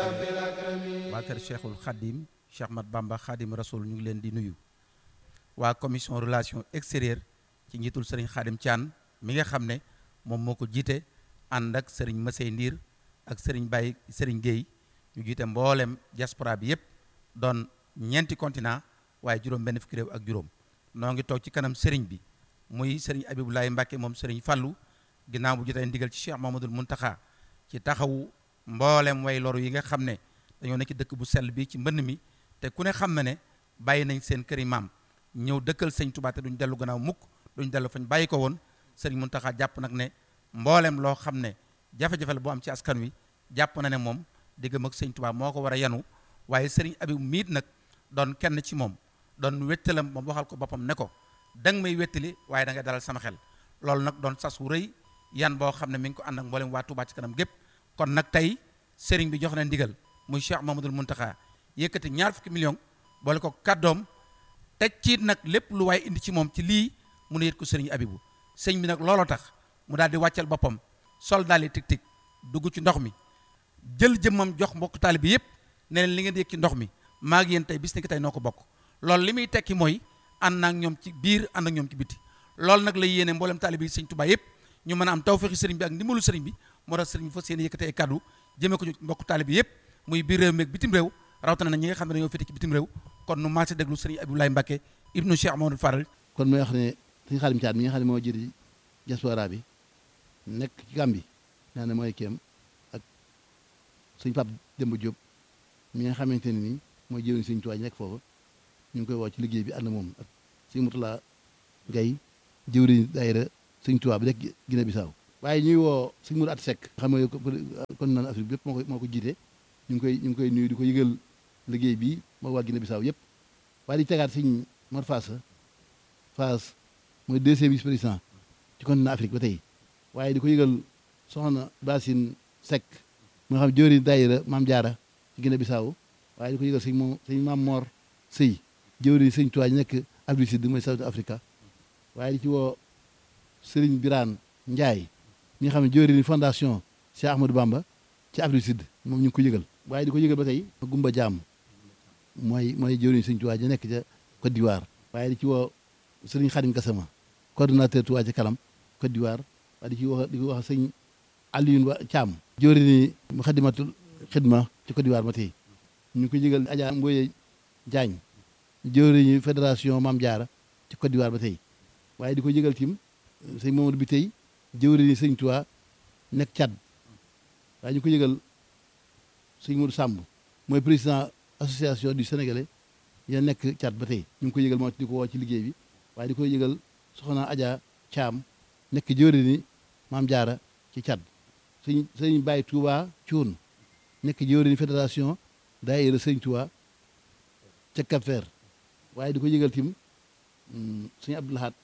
waa kër Cheikhul Khadim Cheikh Mat Bamba Khadim Rasoul ñu ngi leen di nuyu waa commission relation extérieure ci njiitul sëriñ Khadim Thian mi nga xam ne moom moo ko jiite ànd ak sëriñ Masey Ndiir ak sëriñ Baye sëriñ Guèye ñu jiite mboolem diaspora bi yépp doon ñeenti continent waaye juróom benn fukki réew ak juróom noo ngi toog ci kanam sëriñ bi muy sëriñ Abibulaay Mbàkke moom sëriñ Fallu ginnaaw bu jotee ndigal ci Cheikh Mamadul Muntaxa ci taxawu mboolem way loru yi nga xam ne dañoo nekk ci dëkk bu sell bi ci mbënn mi te ku ne xam na ne bàyyi nañ seen këri maam ñëw dëkkal sëñ Tuubaa te duñ dellu gannaaw mukk duñ dellu fañ bàyyi ko woon sëriñ Muntaxa jàpp nag ne mboolem loo xam ne jafe-jafe la boo am ci askan wi jàpp na ne moom diggam ak sëñ Tuubaa moo ko war a yanu waaye sëriñ Abib miit nag doon kenn ci moom doon wettalam moom waxal ko boppam ne ko danga may wettali waaye da ngay dalal sama xel loolu nag doon sas wu rëy yan boo xam ne mi ngi ko ànd ak mboolem waa Tuubaa ci kanam gépp kon nag tey sëriñ bi jox na ndigal muy Cheikh Mamadul Muntaxa yëkkati ñaar fukki million boole ko kàddoom teg ci nag lépp lu waaye indi ci moom ci lii mu ne yët ko sëriñ Abibu sëñ bi nag looloo tax mu daal di wàccal boppam sol daal di tig tig dugg ci ndox mi jël jëmmam jox mbokk taali bi yëpp ne leen li ngeen di yëg ci ndox mi maa ngi yéen tey bis ni ki tey noo ko bokk loolu li muy tekki mooy ànd ak ñoom ci biir ànd ak ñoom ci biti loolu nag la yéene mboolem taali bi sëñ Tuubaa yëpp ñu mën a am tawfeexi sëriñ bi ak ndimbalu sëriñ bi moo tax sëriñ bi fas yéene yëkkatee kàddu jëmee ko ci mbokk taali bi yëpp muy biir réew mi ak bitim réew rawatina na ñi nga xam ne dañoo féete ci bitim réew kon nu maase déglu sëriñ Abdoulaye Mbacke ibnu Cheikh Mamadou Faral kon mooy wax ne sëñ Xaadim Caat mi nga xam ne moo jëri diaspora bi nekk ci Gàmbi naa ne mooy kéem ak sëñ Pape Demba Diop mi nga xamante ne nii mooy jëwriñ sëñ Tuubaa nekk foofu ñu ngi koy woo ci liggéey bi ànd moom ak sëñ Mutula Gay jëwriñ daayira sëñ Tuubaa bi nekk Guinée Bissau waaye ñuy woo sëñ Mourou At Seck xam nga kon naan Afrique bépp moo ko moo ko jiite ñu ngi koy ñu ngi koy nuyu di ko yëgal liggéey bi moo waa Guinée Bissau yëpp waaye di tegaat sëñ Mor Fass Fass mooy deuxième vice président ci continent Afrique ba tey waaye di ko yëgal soxna Basine Seck mu nga xam jëwriñ daayira Maam Jaara ci Guinée Bissau waaye di ko yëgal sëñ moom sëñ Maam Mor Sëy jëwriñ sëñ Tuubaa nekk Afrique Sud mooy South Africa waaye di ci woo Sëriñ Biraan Njaay ñi nga xam ne jëwriñ fondation Cheikh Ahmadou Bamba ci Afrique Sud moom ñu ngi ko yëgal waaye di ko yëgal ba tey Gumba Jaam mooy mooy jëwriñ sëñ Tuubaa ja nekk ca Côte d'Ivoire waaye di ci woo Sëriñ Xadim Gassama coordonnateur Tuubaa ci kanam Côte d'Ivoire waaye di ci wax di ko wax sëñ Alioune Ba Thiam jëwriñ Muxaddamatul Xidma ci Côte d'Ivoire ba tey ñu ngi ko yëgal Adja Mboye Diagne jëwriñu fédération Maam Jaara ci Côte d'Ivoire ba tey waaye di ko yëgal tim sëñ Mamadou bi tey jëwriñu sëñ Tuubaa nekk Tchad waaye ñu ko yëgal sëñ Modou Samb mooy président association du Sénégalais ya nekk Tchad ba tey ñu ngi ko yëgal moo di ko woo ci liggéey bi waaye di ko yëgal soxna Adja Thiam nekk jëwriñu Maam Jaara ci Tchad sëñ sëñ Baye Touba Thioune nekk jëwriñu fédération daayira sëñ Tuubaa ca Cap-Vert waaye di ko yëgal tim sëñ Abdou Lahad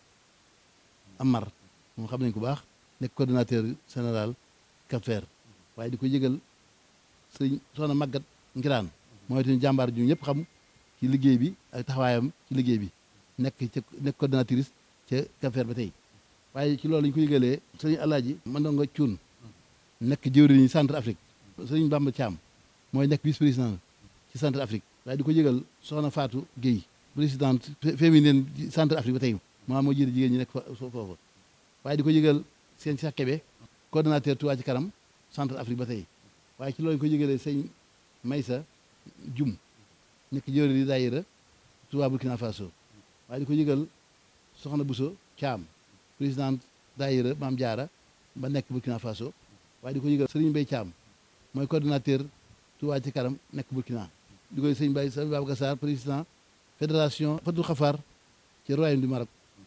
Amar moom xam nañ ko baax nekk coordonnateur général Cap-Vert waaye di ko yëgal sëñ soxna Magat Ngiraan mooy tamit jàmbaar ju ñëpp xam ci liggéey bi ak taxawaayam ci liggéey bi nekk ca nekk coordonnatrice ca Cap-Vert ba tey waaye ci loolu lañu ko yëgalee sëñ Alaaji Mandongo Cuun nekk jëwriñu centre Afrique sëñ Bamba Thiam mooy nekk vice président ci centre Afrique waaye di ko yëgal soxna Fatou Guèye présidente féminine centre Afrique ba tey maa moo jiite jigéen ñi nekk fa foofu waaye di ko yëgal seen Cheikh Kébé coordonnateur Touba ci kanam centre Afrique ba tey waaye ci loolu ñu ko yëgalee sëñ Maysa Jum nekk jëwriñ di daayira Touba Burkina Faso waaye di ko yëgal soxna Bousso Thiam présidente daayira Maam Jaara ba nekk Burkina Faso waaye di ko yëgal Serigne Mbaye Thiam mooy coordonnateur Touba ci kanam nekk Burkina di koy sëñ Baye sëñ Babacar Sarr président fédération Fatou Khafar ci royaume du Maroc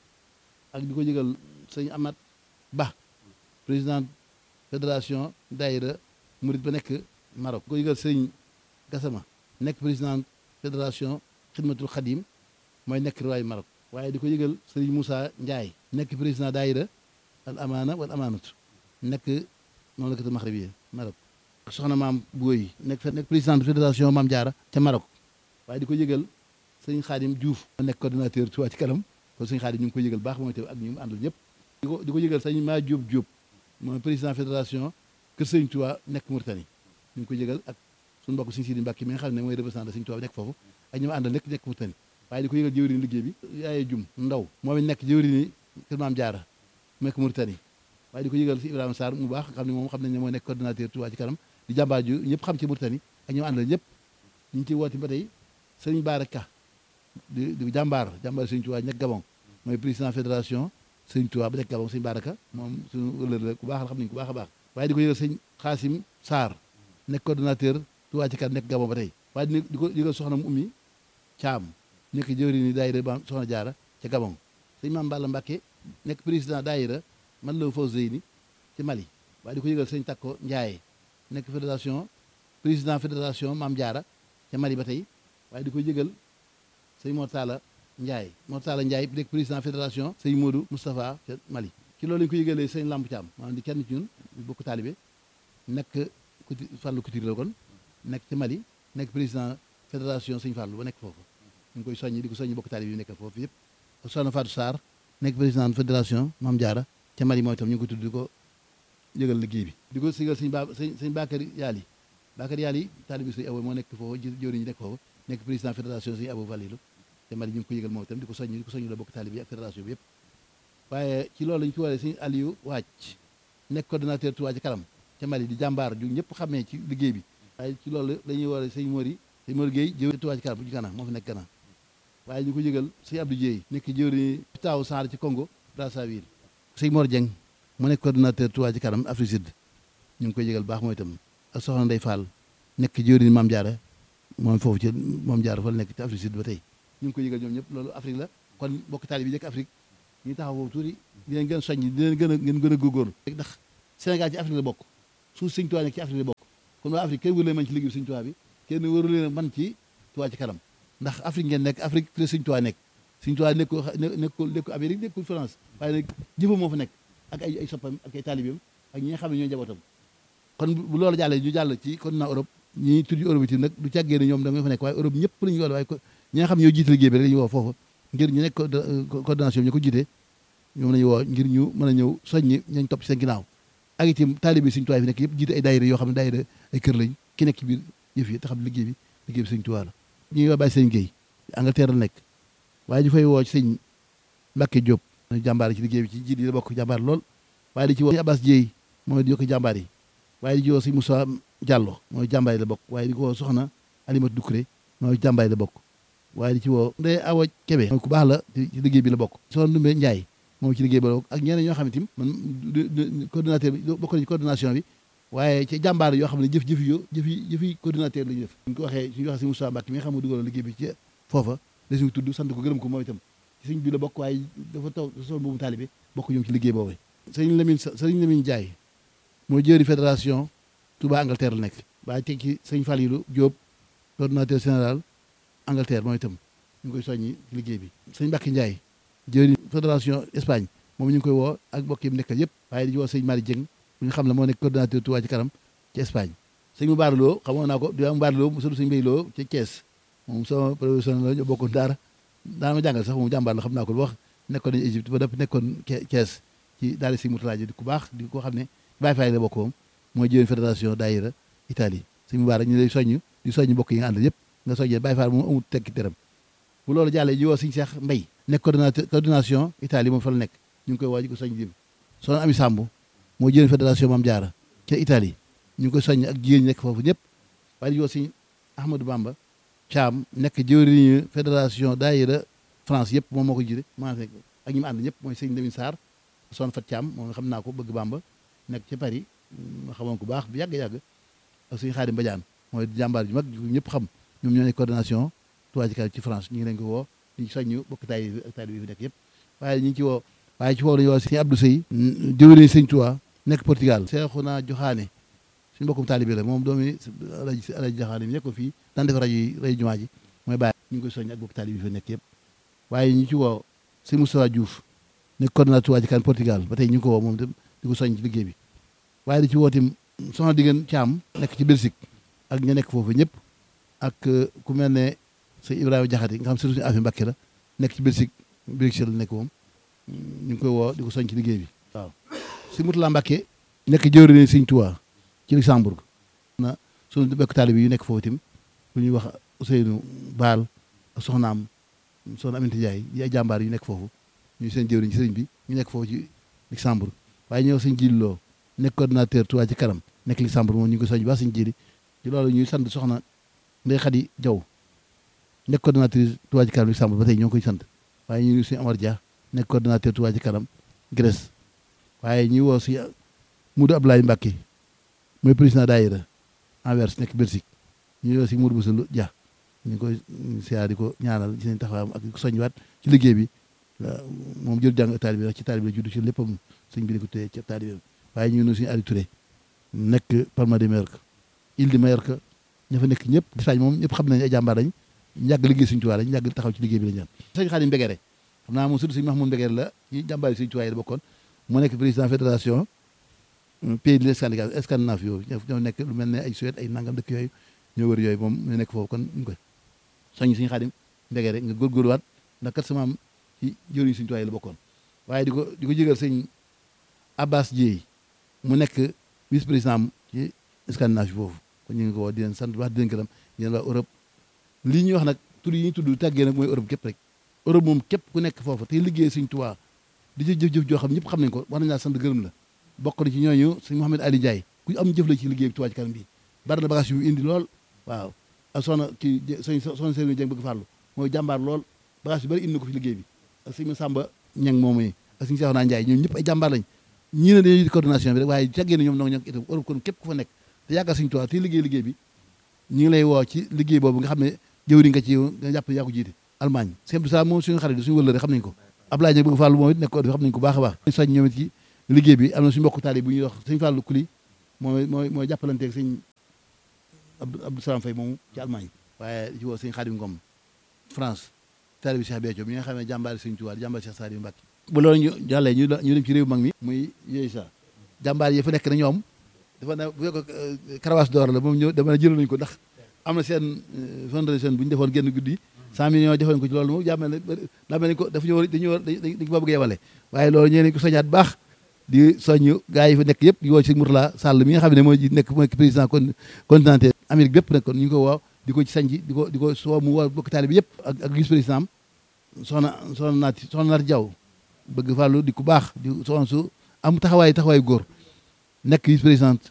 ak di ko yëgal sëñ Amat Ba président fédération daayira Murit ba nekk Maroc di ko yëgal sëñ Gassama nekk président fédération Xidmatul Xadim mooy nekk royaume Maroc waaye di ko yëgal sëñ Moussa Ndiaye nekk président daayira al amaana wal amaanatu nekk mamlakatu maxribiya Maroc soxna maam Booy nekk nekk président de fédération Maam Jaara ca Maroc waaye di ko yëgal sëñ Xaadim Diouf nekk coordonnateur Touba ci kanam kon sëñ Xaadim ñu ngi koy yëgal baax mooy te ak ñu mu àndul ñëpp di ko di ko yëgal sëñ maa Diop Diop mooy président fédération Kër Sëñ Touba nekk Mauritanie ñu ngi ko yëgal ak suñu mbokk Sëñ Sidi Mbàkke mi nga xam ne mooy représentant Sëñ Tuubaa nekk foofu ak ñi ma àndal nekk nekk Mauritanie waaye di ko yëgal jëwriñ liggéey bi yaaye jum ndaw moom it nekk jëwriñ kër Maam Jaara mu nekk Mauritanie waaye di ko yëgal si Ibrahima Sarr mu baax xam ne moom xam nañ ne moo nekk coordonnateur Touba ci kanam di jàmbaar ju ñëpp xam ci Mauritanie ak ñi ma àndal ñëpp ñu ngi ciy woote ba tey sëriñ Baara Ka di di jàmbaar jàmbaar Sëñ Tuubaa nekk Gabon mooy président fédération Sëñ Tuubaa ba nekk Gabon sëñ Baara Ka moom suñu wëlër la ku baax la xam nañ ku baax a baax waaye di ko yëgal sëñ Xaasim Sarr nekk coordonnateur Touba ci kanam nekk Gabon ba tey waaye di ko yëgal soxna mu ummi Caam nekk jëwriñu daayira ba soxna jaara ca Gabon sëñ Maam Balla Mbàkke nekk président daayira man la Fawzeyni ci Mali waaye di ko yëgal sëñ Takko Ndiaye nekk fédération président fédération Maam Jaara ca Mali ba tey waaye di ko yëgal sëñ Mortala Ndiaye Mortala Ndiaye nekk président fédération sëñ Modou Moustapha ca Mali ci loolu lañu ko yëgalee sëñ Lamp Thiam maanaam di kenn ci ñun bokk taalibe nekk kuti Fàllu Couture la kon nekk ci Mali nekk président fédération sëñ Fàllu ba nekk foofu ñu ngi koy soññi di ko soññi bokk taalibe yi nekk foofu yëpp soxna Fatou Sarr nekk président fédération Maam Jaara ca Mali mooy tam ñu ngi ko tudd di ko yëgal liggéey bi di ko sigal sëñ ba sëñ sëñ Bakary Yaali Bakary Yaali taalibe sëñ Abo moo nekk foofu jëwriñ ñi nekk foofu nekk président fédération sëñ Abo Valilu te Mali ñu ngi ko yëgal moom itam di ko soññi di ko soññi la bokk taalibe yi ak fédération bi yëpp waaye ci loolu lañu ci waree sëñ Aliou Wàcc nekk coordonnateur Touba ci kanam ca Mali di jàmbaar ju ñëpp xamee ci liggéey bi waaye ci loolu la ñuy waree sëñ Mori sëñ Mori Gueye jëwriñ Touba ci kanam bu ci kanam moo fi nekk kanam waaye ñu ko yëgal sëñ Abdou Dieye nekk jëwriñ taaw Sarr ci Congo Brazzaville sëñ Mor Dieng mu nekk coordonnateur Touba ci kanam Afrique Sud ñu ngi koy yëgal baax mooy itam ak soxna Ndey Fall nekk jëwriñ Maam Jaara moom foofu ci Maam Jaara fa la nekk ci Afrique Sud ba tey ñu ngi koy yëgal ñoom ñëpp loolu Afrique la kon bokk taali bi nekk Afrique ñu taxaw foofu tuuti di leen gën a soññ di leen gën a ngeen gën a góorgóorlu ndax Sénégal ci Afrique la bokk suuf Sëñ Tuubaa nekk ci Afrique la bokk kon waa Afrique kenn wëru leen man ci liggéey Sëñ Tuubaa bi kenn wëru leen man ci Touba ci kanam ndax Afrique ngeen nekk Afrique fi la Sëñ Tuubaa nekk Sëñ Tuubaa nekkul nekkul nekkul Amérique nekkul France waaye nag jëfam moo fa nekk ak ay ay soppam ak ay taalibeem ak ñi nga xam ne ñoo njabootam kon bu loolu jàllee ñu jàll ci continent Europe ñi tudd Europe itam nag du càggee ne ñoom da nga fa nekk waaye Europe ñëpp lañu woo waaye ñi nga xam ne ñoo jiite liggéey bi rek la ñu woo foofu ngir ñu nekk coordination bi ñu ko jiite ñoom lañu woo ngir ñu mën a ñëw soññi ñañ topp ci seen ginnaaw ak itam taalibe Sëñ Tuubaa fi nekk yëpp jiite ay daayira yoo xam ne daayira ay kër lañ ki nekk ci biir yëf yi te xam liggéey bi liggéey bi Sëñ Tuubaa la ñuy woo bàyyi sëñ Guèye Angleterre la nekk waaye ñu fay woo ci sëñ Mbacke Diop jàmbaar ci liggéey bi ci jiit yi la bokk jàmbaar lool waaye di ci woo sëñ Abbas Dieye mooy di yokk jàmbaar yi waaye di ci woo sëñ Moussa Diallo mooy jàmbaar yi la bokk waaye di ko woo soxna Alimatu Dukré mooy jàmbaar yi la bokk waaye di ci woo Ndeye Awa Kébé mooy ku baax la ci liggéey bi la bokk soxna Ndumbe Ndiaye moom ci liggéey bi la bokk ak ñeneen ñoo xam ne tim man coordinateur bi bokk na ci coordination bi waaye ci jàmbaar yoo xam ne jëf jëfi yo jëfi jëfi coordinateur la ñu def ñu ko waxee suñu waxee si Moussa Mbacke mi nga xam ne dugaloon liggéey bi ci foofa da suñu tudd sant ko gërëm ko moom itam ci suñ bi la bokk waaye dafa taw sol boobu taalibe bokk ñoom ci liggéey boobu sëriñ Lamine sëriñ Lamine Ndiaye mooy jëri fédération Touba Angleterre la nekk waaye teg ci sëñ Falilou Diop coordinateur général Angleterre moom itam ñu ngi koy soññi ci liggéey bi sëñ Mbacke Ndiaye jëri fédération Espagne moom ñu ngi koy woo ak mbokk yi mu nekkal yëpp waaye di woo sëñ Mari Dieng bu ñu xam ne moo nekk coordinateur Touba ci kanam ci Espagne sëñ mu baaraloo xamoon naa ko di mu baaraloo mu sëñ Mbay Loo ci Thiès moom sama professionnel la ñu bokkoon daara daana ma jàngal sax moom jàmbaar la xam naa ko lu wax nekkoon nañu Égypte ba dëpp nekkoon Thiès ci daal si Moutala ji di ku baax di ko xam ne Baye Faye la bokk moom mooy jëwén fédération daayira Italie sëñ mu baara ñu lay soññ di soññ mbokk yi nga àndal yëpp nga soññee Baye Faye moom amul tekki dërëm bu loolu jàllee ji woo sëñ Cheikh Mbay nekk coordinateur coordination Italie moom fa la nekk ñu ngi koy woo ji ko soññ dim soxna Ami Samb moo jëwén fédération Mame Diarra ca Italie ñu ngi koy soññ ak jigéen ñi nekk foofu ñëpp waaye di woo sëñ Ahmadou Bamba Thiam nekk jëwriñu fédération daayira France yëpp moom moo ko jiite maa fekk ak ñi mu ànd ñëpp mooy sëñ Lamine Sarr son fat Thiam moom nga xam naa ko bëgg Bamba nekk ci Paris ma xamoon ko baax bu yàgg-yàgg ak suñu Xaadim Badiane mooy jàmbaar ju mag ñëpp xam ñoom ñoo nekk coordination Touba ci kanam ci France ñu ngi leen ko woo di soññu bokk taay bi ak taay bi fi nekk yëpp waaye ñu ngi ci woo waaye ci woo lañu woo sëñ Abdou Sey jëwriñ sëñ Touba nekk Portugal Seexuna Joxaane suñu mbokkum taalibe la moom doomi alaji alaji Joxaane mi nekk ko fii daan def rajo yi rajo jumaa ji mooy bàyyi ñu ngi koy soññ ak bokk taalibe bi fi nekk yëpp waaye ñu ci woo sëñ Moustapha Diouf nekk coordinateur Touba ci kanam Portugal ba tey ñu ngi ko woo moom itam di ko soññ ci liggéey bi waaye di ci woo tim soxna diggéen Caam nekk ci Belgique ak ña nekk foofu ñëpp ak ku mel ne sëñ Ibrahima Jaxate nga xam surtout suñu affaire Mbàkke la nekk ci Belgique Bruxelles la nekk moom ñu ngi koy woo di ko soññ ci liggéey bi waaw si Mutula Mbàkke nekk jëwriñ sëñ Touba ci Luxembourg na suñu bekk taalibe yu nekk foofu itam lu ñuy wax Ousseynou Baal ak soxnaam soxna Aminata Ndiaye yi ay jàmbaar yu nekk foofu ñu seen jëwriñ ci sëriñ bi ñu nekk foofu ci Luxembourg waaye ñëw sëñ Jili Lo nekk coordinateur Touba ci kanam nekk Luxembourg moom ñu ngi ko soñ baax sëñ Jili ci loolu ñuy sant soxna Ndeye Khady Diaw nekk coordinatrice Touba ci kanam Luxembourg ba tey ñoo ngi koy sant waaye ñu ngi suñu Amar Dia nekk coordinateur Touba ci kanam Grèce waaye ñuy woo si Moudou Abdoulaye Mbacké mooy président daayira Anvers nekk Belgique ñu woo si Moudou Boussa Dia ñu ngi koy siyaar di ko ñaanal ci seen taxawaayam ak di ko soññiwaat ci liggéey bi moom jël jàng taalibe bi ci taalibe la judd ci léppam sëñ bi di ko téye ci taalibe waaye ñu ngi suñu Aliou Touré nekk Palma de Mallorca Île de Mallorca ña fa nekk ñëpp Espagne moom ñëpp xam nañ ay jàmbaar lañ yàgg liggéey suñu tuwaay lañ yàgg taxaw ci liggéey bi lañ ñaan sëñ Xaadim Mbegere xam naa moom surtout sëñ Mahmoud Mbegere la ci jàmbaar yi suñu tuwaay la bokkoon mu nekk président fédération pays de Scandinave Scandinave yooyu ñoo nekk lu mel ne ay Suède ay nangam dëkk yooyu ñoo wër yooyu moom ñu nekk foofu kon ñu koy soññ suñu Xaadim Mbegere nga góorgóorluwaat ndax kat sama am ci jëriñ suñu tuwaay la bokkoon waaye di ko di ko jégal sëñ Abbas Dieye mu nekk vice président ci Scandinave foofu kon ñu ngi ko woo di leen sant wax di leen gërëm di leen waa Europe lii ñuy wax nag tur yi ñuy tudd tàggee nag mooy Europe képp rek Europe moom képp ku nekk foofu te liggéey suñ tuwaa di ci jëf-jëf joo xam ñëpp xam nañ ko war nañ laa sant gërëm la bokk na ci ñooñu sëñ Mouhamed Ali Ndiaye ku am jëf la ci liggéey bi Touba ci kanam bi bari na bagage yu indi lool waaw ak soxna kii sëñ soxna Serigne Dieng bëgg farlu mooy jàmbaar lool bagage yu bari indi na ko fi liggéey bi ak sëñ Samba Ñang moom yi ak sëñ Cheikhouna Ndiaye ñoom ñëpp ay jàmbaar lañ ñii ne dañuy coordination bi rek waaye tàggee na ñoom nag ñoo itam Europe kon képp ku fa nekk te yàggal suñu tuwaa te liggéey liggéey bi ñu ngi lay woo ci liggéey boobu nga xam ne jëwriñ nga ci nga jàpp yaa ko jiite Allemagne sëñ Abdou Salaam moom suñu xarit suñu wëllëre xam nañ ko Ablaye Ndiaye bëgg Fàllu moom it nekk xam nañ ko baax a baax soñ ñoom it ci liggéey bi am na suñu mbokk taali bu ñuy wax sëñ Fàllu Kuli mooy mooy mooy jàppalanteeg sëñ Abdou Salaam Faye moomu ci Allemagne waaye ci woo sëñ Xaadim Ngom France taali bi Cheikh Béthio mi nga xam ne jàmbaari sëñ Tuubaa jàmbaari Cheikh Saliou Mbacké bu loolu ñu jàllee ñu ñu dem ci réew mag mi muy yooyu sa jàmbaar yi fa nekk na ñoom dafa ne bu fekk karawaas door la moom ñëw dama ne jëloon nañu ko ndax am na seen fondation bu ñu defoon génn guddi cent millions defoon ko ci loolu moom jàmmel ne daa mel ni ko dafa ñu war dañu war dañ ko bëgg yemale waaye loolu ñee nañ ko soñaat baax di soññ gars yi fa nekk yëpp di woo ci Mourtala Sall mi nga xam ne mooy nekk mooy président continental Amérique bépp nag kon ñu ngi ko woo di ko ci sañc di ko di ko soo mu woo bokk taali bi yëpp ak ak vice président am soxna soxna naati soxna naati Jaw bëgg fàllu di ku baax di soxna su am taxawaay taxawaay góor nekk vice présidente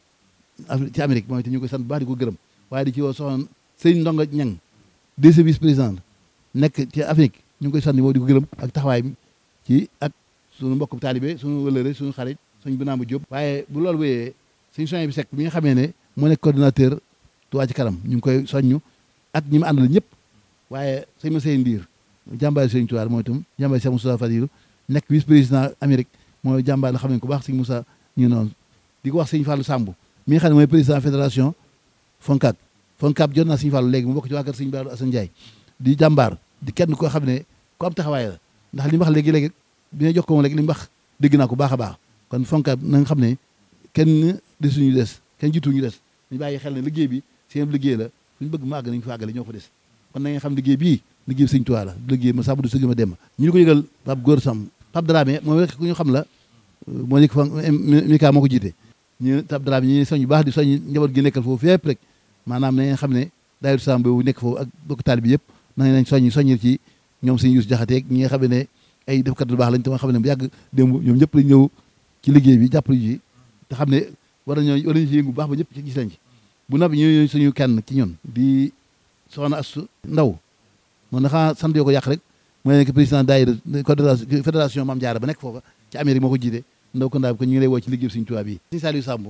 ci Amérique moom te ñu koy sant bu baax di ko gërëm waaye di ci woo soxna sëñ Ndonga Ñang deuxième vice président nekk ci Afrique ñu ngi koy sant moom di ko gërëm ak taxawaay ci ak suñu mbokk taalibe suñu wëlëre suñu xarit suñu Binaama Diop waaye bu loolu wéyee suñu soñ bi sekk bi nga xamee ne moo nekk coordinateur Touba ci kanam ñu ngi koy soññu ak ñi mu àndal ñëpp waaye sëñ ma sey ndiir jàmbaari sëñ Touba mooy itam jàmbaari Cheikh Moussa Fadilou nekk vice président Amérique mooy jàmbaar la xam ne ko baax sëñ Moussa ñu noonu di ko wax sëñ Fallou Samb mi nga xam ne mooy président fédération FONCAB FONCAB jot naa sëñ Fallou léegi mu bokk ci waa kër sëñ Baalu Assane Ndiaye di jàmbaar di kenn koo xam ne ku am taxawaay la ndax li mu wax léegi-léegi bi nga jox ko moom léegi li mu wax dégg naa ko baax a baax kon FONCAB na nga xam ne kenn desuñu des kenn jiituñu des ñu bàyyi xel ne liggéey bi seen liggéey la suñu bëgg mu àgg nañu fa àggale ñoo fa des kon na nga xam liggéey bii liggéey bi sëñ Tuubaa la liggéey ma sàmm du sëgg ma dem ñu ni ko yëgal Pape Góor Sam Pape Dramé moom rek ku ñu xam la moo nekk fa Mika moo ko jiite ñu Pape Dramé ñi soñ bu baax di soñ njaboot gi nekkal foofu fépp rek maanaam na ngeen xam ne daayira Sam boobu nekk foofu ak bokk taalibe bi yëpp na nañ soññ soññil ci ñoom sëñ Yuus Jaxate ñi nga xam ne ay defkat lu baax lañ te nga xam ne bu yàgg démb ñoom ñëpp lañ ñëw ci liggéey bi jàppale ji te xam ne war nañoo war nañu ci yëngu bu baax ba ñëpp ci gis lañ ci bu noppi ñu suñu kenn ci ñun di soxna Astu Ndaw moom na xanaa sant yoo ko yàq rek mooy nekk président daayira fédération Maam Jaara ba nekk foofa ci Amérique moo ko jiite ndaw ko ndaa bi ko ñu ngi lay woo ci liggéey Sëñ Tuubaa bi Sëñ Saliou Samb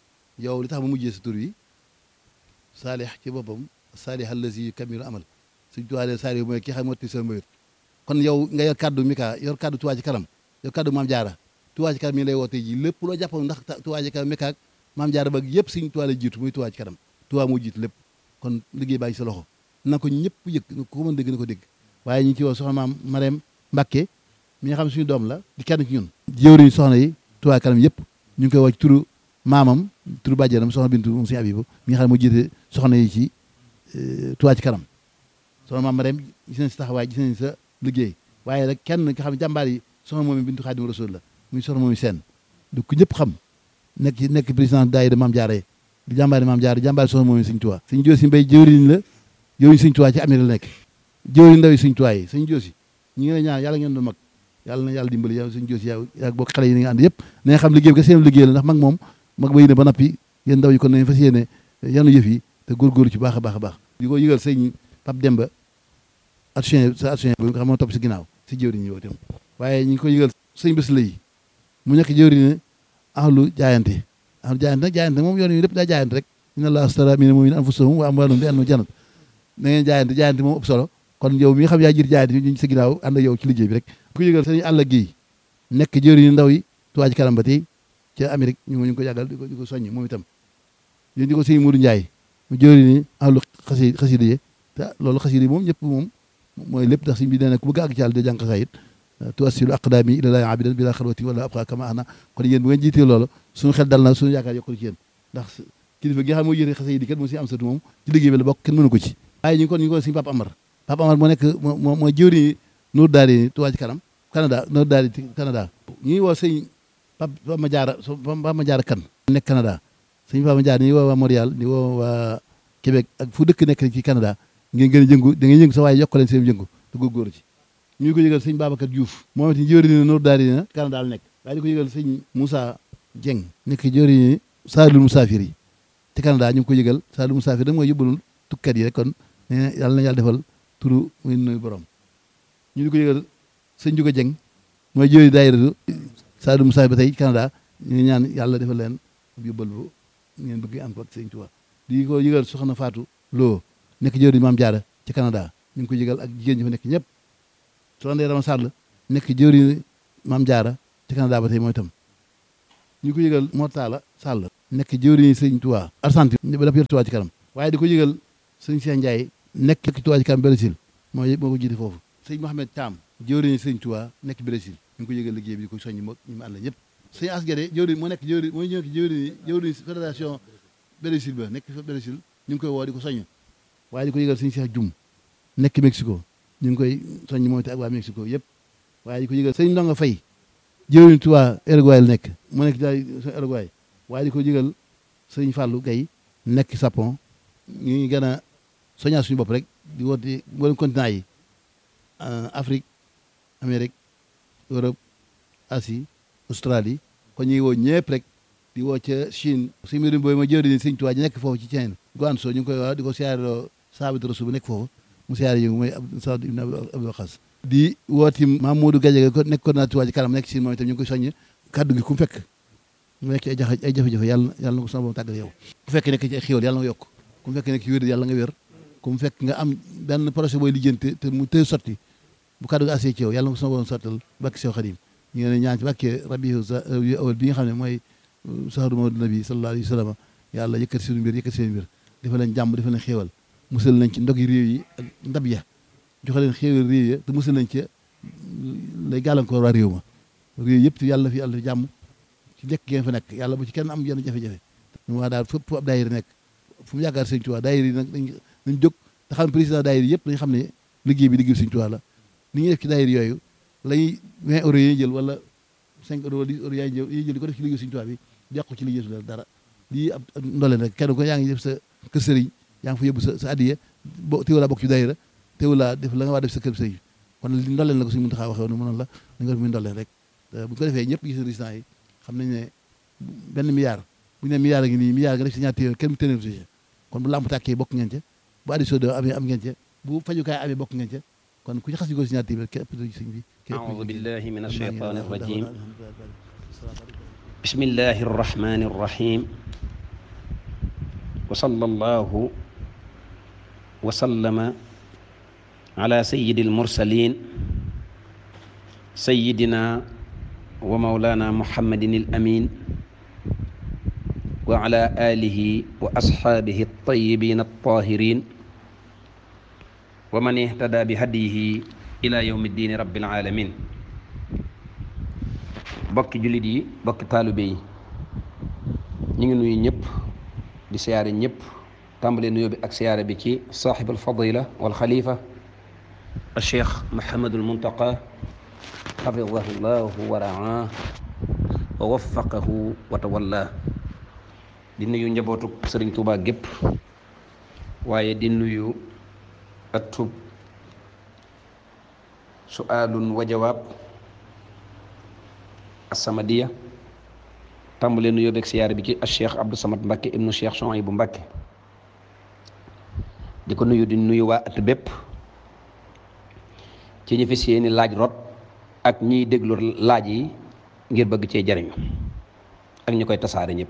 yow li tax ma mujjee sa tur yi saalih ci boppam saalih allazi kamilu amal Sëñ Tuubaa de Saliou mooy ki xam motti seen mbayut kon yow nga yor kaddu Mika yor kaddu Tuubaa ci kanam yor kaddu Maam Jaara Tuubaa ci kanam mi ngi lay woo tey ji lépp loo jàppoon ndax Tuubaa ci kanam Mika ak Maam Jaara ba yëpp Sëñ Tuubaa la jiitu muy Tuubaa ci kanam Tuubaa moo jiitu lépp kon liggéey baa ngi sa loxo na ko ñëpp yëg ku mën dégg na ko dégg waaye ñu ngi ci woo soxna maam Marème Mbacke mi nga xam ne suñu doom la di kenn ci ñun jëwriñ soxna yi Touba kanam yëpp ñu ngi koy woo ci turu maamam turu bàjjenam soxna Bintu moom suñu Abibu mi nga xam ne moo jiite soxna yi ci Touba ci kanam soxna maam Marème gis nañ sa taxawaay gis nañ sa liggéey waaye rek kenn nga xam ne jàmbaar yi soxna moom Bintu Xaadimu Rasuul la muy soxna moom seen du ko ñëpp xam nekk ci nekk président daayira Maam Jaara di jàmbaari maam jaar di jàmbaari soxna moom sëñ Tuubaa sëñ Joosi Mbay jëwriñ la jëwriñ sëñ Tuubaa ci Amérique la nekk jëwriñ ndaw yi sëñ Tuubaa yi sëñ Joosi ñi ngi lay ñaan yàlla ngeen doon mag yàlla na yàlla dimbali yow sëñ Joosi yaa yaa bokk xale yi ni nga ànd yëpp na nga xam liggéey bi ka seen liggéey la ndax mag moom mag ba yéene ba nappi yéen ndaw yi kon nañ fas yéene yanu yëf yi te góorgóorlu ci baax a baax a baax di ko yëgal sëñ Pape Demba action sa action bi nga xam moo topp si ginnaaw si jëwriñ yi itam waaye ñu ngi ko yëgal sëñ bés la yi mu nekk jëwriñ ne ahlu jaayante ahlu jaayante nag jaayante moom yoon yi lépp daa jaayante rek inna allaha astara mina mu'minina anfusahum wa amwalahum bi anna jannat na ngeen jaayante jaayante moom ëpp solo kon yow mi nga xam yaa jiir jaayante ñu sa ginnaaw ànd ak yow ci liggéey bi rek ko yëgal sëñ àll gi nekk jëwriñ ndaw yi Touba Ca Kanam ba tey ca Amérique ñu ngi ko yàggal di ko di ko soññ moom itam yéen di ko sëñ Mourou Ndiaye mu jëwriñ ahlu xasi xasida yi te loolu xasida yi moom ñëpp moom mooy lépp ndax sëñ bi nee na ku bëgg àgg ci yàlla de jàng xasaayit tuwassilu aqdaami ilallaahi abidan bila xalwati wala abqa kama ana kon yéen bu ngeen jiitee loolu suñu xel dal na suñu yaakaar yokkul ci yéen ndax kilifa gi nga xam mooy yéene xasayid yi kat moo si am satu moom ci liggéey bi la bokk kenn mënu ko ci waaye ñu ngi kon ñu ngi ko suñu Papa Amar Papa Amar moo nekk moo mooy jëwriñ Nour Daari Touba Ca Kanam Canada Nour Daari Canada ñu ngi woo sëñ Papa ma jaara Papa ma jaara kan nekk Canada sëñ Papa ma jaara ñu ngi woo waa Montréal ñu woo waa Québec ak fu dëkk nekk ci Canada ngeen gën a jëngu da ngeen yëngu sa waaye yokk leen seen jëngu te góorgóorlu ci ñu ngi ko yëgal sëñ Babacar Diouf moom it jëwriñ Nour Daari na Canada la nekk waaye di ko yëgal sëñ Moussa Dieng nekk jëwriñ Saalul Musaafir yi te Canada ñu ngi ko yëgal Saalul Musaafir da mooy yóbbalul tukkat yi rek kon ne yàlla na yàlla defal turu muy nuyu borom ñu ngi ko yëgal sëñ Juga Dieng mooy jëwriñ daayira Saalul Musaafir ba tey Canada ñu ngi ñaan yàlla defal leen yóbbal bu ngeen bëgg am ko ak sëñ Tuubaa di ko yëgal soxna Fatou Lo nekk jëwriñ Maam Jaara ci Canada ñu ngi ko yëgal ak jigéen ñi fa nekk ñëpp soxna Ndeye Rama Sall nekk jëwriñ Maam Jaara ci Canada ba tey mooy itam ñu ko yëgal Mortala Sall nekk jëwriñ sëñ Tuubaa Argentine ba daf yor Tuubaa ci kanam waaye di ko yëgal sëñ Cheikh Ndiaye nekk nekk Tuubaa ci kanam Brésil mooy moo ko jiite foofu sëñ Mohamed Thiam jëwriñ sëñ Tuubaa nekk Brésil ñu ngi ko yëgal liggéey bi di ko soññi moo ñu mu ànd ñëpp sëñ Asgade jëwriñ moo nekk jëwriñ mooy ñëw jëwriñ jëwriñ fédération Brésil ba nekk fa Brésil ñu ngi koy woo di ko soññ waaye di ko yëgal sëñ Cheikh Dioum nekk Mexico ñu ngi koy soññ moom te ak waa Mexico yëpp waaye di ko yëgal sëñ Ndonga Fay jëwriñ Tuubaa Uruguay la nekk mu nekk daay Uruguay waaye di ko yëgal sëñ Fallou Gaye nekk Japon ñu ngi gën a soññaat suñu bopp rek di woote mboolem continent yi Afrique Amérique Europe Asie Australie kon ñu ngi woo ñëpp rek di woo ca Chine suñu mbirum booy ma jëwriñ sëñ Tuubaa ji nekk foofu ci Chine Guangzhou ñu ngi koy wax di ko siyaareloo saabit rasul bu nekk foofu mu siyaare yi mooy Saad ibn Abdul Xaas di wooti Mamadou Gadiaga ko nekk coordinateur Touba Ca Kanam nekk si moom itam ñu ngi koy soññ kaddu gi ku mu fekk mu nekk ay jafe ay jafe-jafe yàlla yàlla na ko sama borom tàggal yow ku fekk nekk ci ay xéwal yàlla nga yokk ku mu fekk nekk ci wér yàlla nga wér ku mu fekk nga am benn projet booy lijjanti te mu tëy sotti bu kaddu gi asee ci yow yàlla na ko sama borom sottal bakki sew xadim ñu ngi ne ñaan ci bàkkee rabi awal bi nga xam ne mooy saharu mawdu nabi sallallahu alayhi wa sallam yàlla yëkkati seen mbir yëkkati seen mbir dafa leen jàmm dafa leen xéewal musal nañ ci ndog yi réew yi ak ndab ya joxe leen xéewal réew ya te musal nañ ci lay gàllankoor waa réew ma réew yëpp yàlla fi yàlla fi jàmm ci njëkk ngeen fa nekk yàlla bu ci kenn am yenn jafe-jafe ñu waa daal fépp ab daayira nekk fu mu yaakaar sëñ Tuubaa daayira yi nag dañ dañ jóg te xam président daayira yëpp dañ xam ne liggéey bi liggéey sëñ Tuubaa la ni ñuy def ci daayira yooyu lay 20 euros yi jël wala 5 euros wala 10 euros yaay jël yi jël di ko def ci liggéey sëñ Tuubaa bi yàqu ci liggéey su dara lii ab ndoleen rek kenn ko yaa ngi def sa kër sëriñ yaa ngi fa yóbbu sa sa addiya bo teewul laa bokk ci daayira teewul laa def la nga waa def sa kër sëriñ kon li ndoleen la ko suñu mën taxaa waxee woon mënoon la da nga def muy ndoleen rek bu ko defee ñëpp gis résultat yi xam nañ ne benn milliard bu ñu nee milliard a ngi nii milliard nga def si ñaar téeméer kenn téeméer si kon bu lamp tàkkee bokk ngeen ca bu addition de amee am ngeen ca bu fajukaay amee bokk ngeen ca kon ku ci xas yu ko si ñaar téeméer képp sëñ bi أعوذ بالله من الشيطان الرجيم بسم الله الرحمن الرحيم وصلى الله وسلم على سيد المرسلين سيدنا ومولانا محمد الأمين وعلى آله وأصحابه الطيبين الطاهرين ومن اهتدى بهديه ila yawmi diini rabbil alamin bokki jullit yi bokki taalibe yi ñu ngi nuyu ñëpp di siyaare ñëpp tàmbale nuyoo bi ak siyaare bi ci saaxibul fadila wal xalifa al cheikh mahamadul muntaqa xafidahu llahu wa raa wa waffaqahu wa tawalla di nuyu njabootu sëriñ Tuubaa gépp waaye di nuyu atub suaalun wa jawaab assamadiya tàmbalee nuyoo beeg siyaare bi ci Cheikh Abdou Samad Mbacke ibnu Cheikh Souhaïbou Mbacke di ko nuyu di nuyu waa at bépp ci ñi fi seeni laaj rot ak ñiy déglu laaj yi ngir bëgg cee jariñu ak ñi koy tasaare ñëpp